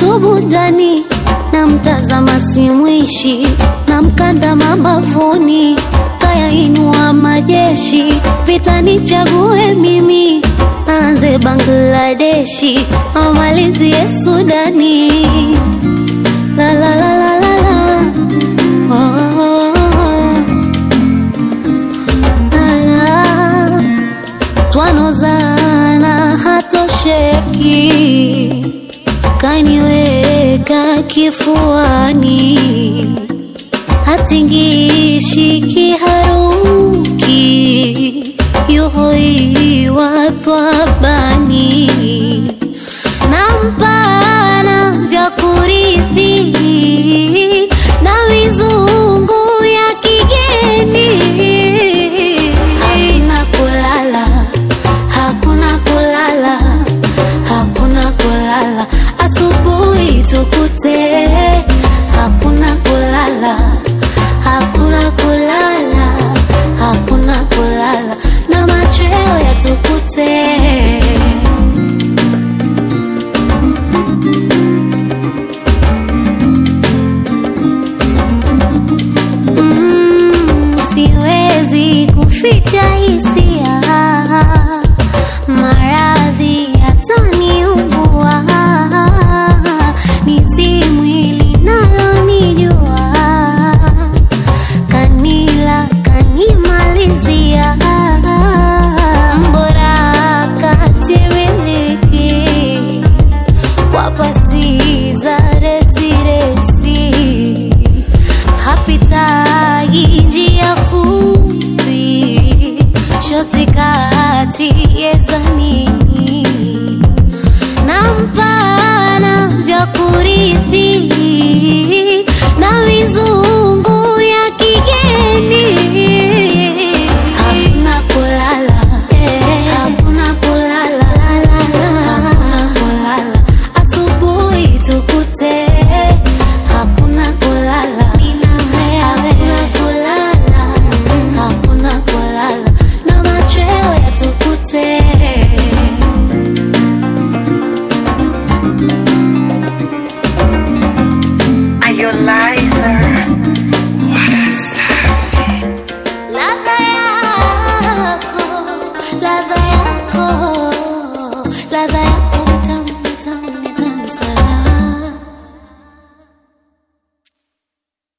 tubu ndani na mtazama simwishi na mkanda mabavuni kayainua majeshi vita nichague mimi aanze Bangladeshi amalizie Sudani la la la la la la oh, oh, oh. La, la. twanozana hatosheki kaniweka kifuani hatingishi kiharuki yuhoiwa twabani nampana vya kurithi na mizungu ya kigeni hakuna kulala hakuna kulala hakuna kulala asubuhi tukute hakuna kulala hakuna kulala hakuna kulala na machweo yatukute Mm, siwezi kuficha hisia maradhi yataniumbua nisi mwili nalonijua kanila kanimalizia mbora katimiliki kwa pasi za resiresi hapitagi njia fupi shoti kati yezanini na mpana vya kurithi na mizungu ya kigeni hakuna kulala hakuna kulala hakuna kulala asubuhi tukute hakuna kulala hakuna kulala hakuna kulala na machweo yatukute Are you liar? ladha yako ladha yako